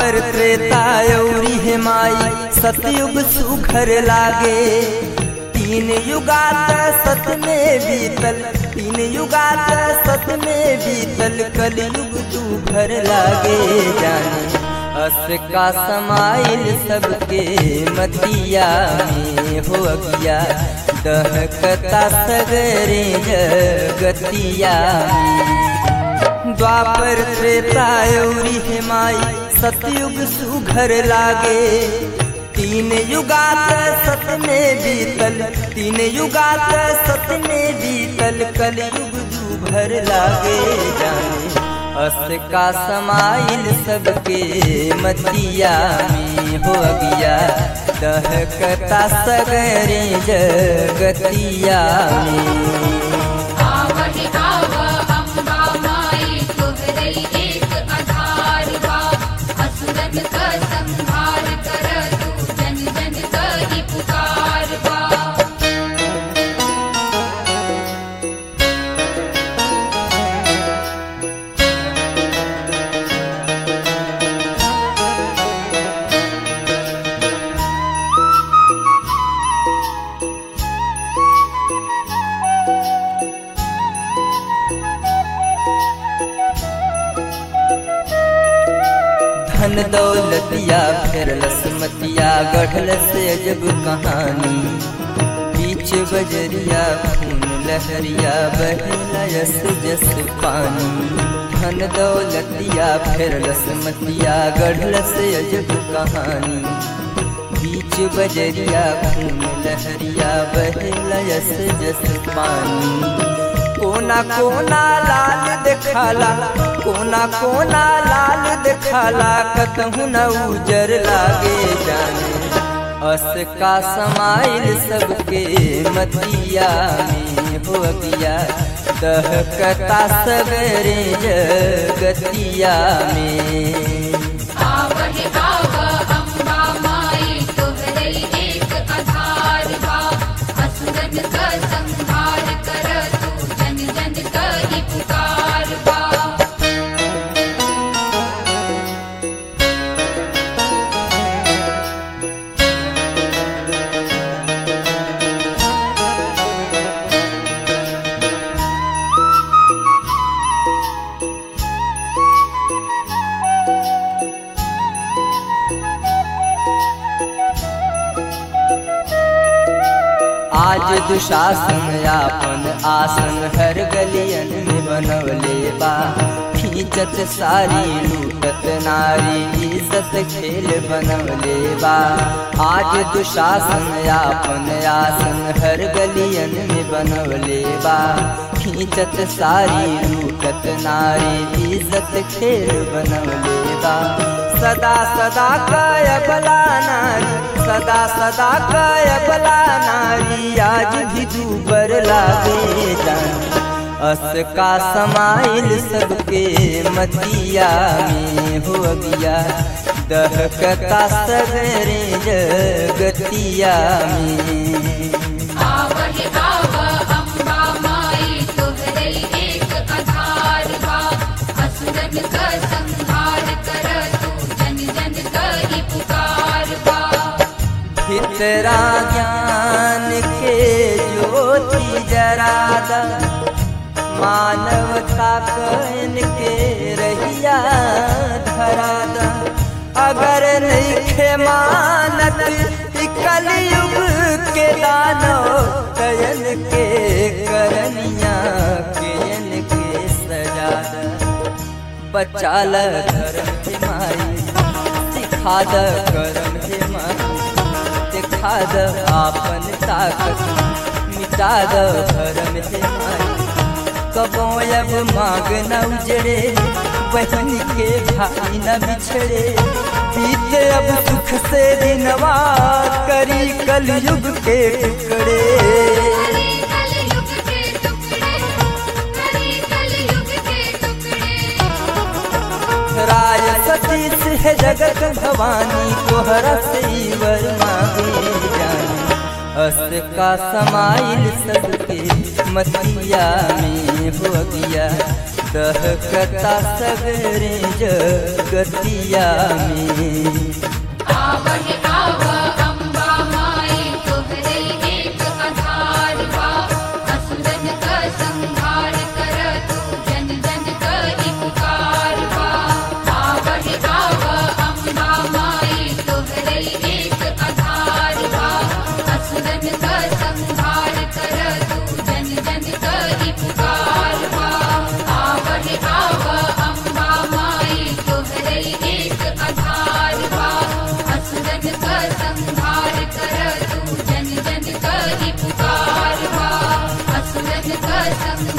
द्वापर त्रेता औरी हे माई सतयुग सुघर लागे तीन युगात सत में बीतल तीन युगात सत में बीतल कलयुग तू भर लागे जाने अस का समाइल सबके मतिया में हो गया दहकता सगरे जगतिया में द्वापर त्रेता औरी हे माई सतयुग सुघर लागे तीन युगात सत में बीतल तीन युगात सत में बीतल कलयुग दू भर लागे जाने अस का समाइल सबके मतिया में हो गया दहकता सगरे जगतिया में आवहि आव अम्बा माई तोहरै एक आधार बा असुरन क संहार कर तू जन जन कहि पुकार बा धन दौलतिया फिर लसमतिया गढ़ल से अजब कहानी बीच बजरिया खून लहरिया बहला यस जस पानी धन दौलतिया फिर लसमतिया गढ़ल से अजब कहानी बीच बजरिया खून लहरिया बहला यस जस पानी कोना कोना लाल देखाला कोना कोना लाल देखाला कतहु न उजर लागे जाने अस का समाइल सबके मतिया में हो गया दहकता सगरे जगतिया में आवहि आव अम्बा माई तोहरै एक आधार बा असुरन क संहार कर तू जन जन कहि पुकार बा आज दुशासन आपन आसन हर गलियन में बनवले बा खींचत सारी लूटत नारी इज्जत खेल बनवले बा आज दुशासन आपन आसन हर गलियन में बनवले बा खींचत सारी लूटत नारी इज्जत खेल बनवले बा सदा सदा कायबला नारी सदा सदा कायबला नारी आज भी दूबर लागे जान अस का समाइल सबके मतिया में हो गया दहकता सगरे जगतिया में आवहि आव अम्बा माई तोहरै एक आधार बा असुरन क संहार कर तू जन जन कहि पुकार बा भितरा ज्ञान के ज्योति जरादा मानवता कहन के रहिया धरादा अगर नहीं मानत इ कलयुग के दानो कयन के करनिया केयन के सजादा बचा ल धर्म के माई सिखा द करम के माई दिखा द आपन ताकत मिटा द धर्म के माई कबो अब मांग न उजड़े बहन के भाई न बिछड़े बीते अब सुख से दिनवा करी कलयुग के टुकड़े कलयुग के टुकड़े करी कलयुग के टुकड़े राय सतीश है जगत भवानी तोहरा से वर मांगे जानी अस का समाइल सबके मतिया में हो गया दहकता सगरे जगतिया में आवह आव अम्बा माई तोहरे एक आधार बा असुरन क संहार कर तू जन जन करी पुकार बा आवह आव अम्बा माई तोहरे एक आधार बा असुरन क संहार कर तू जन जन करी पुकार बा आवह आव अम्बा माई तोहरे एक आधार बा असुरन क संहार कर तू जन जन करी पुकार बा असुरन क संहार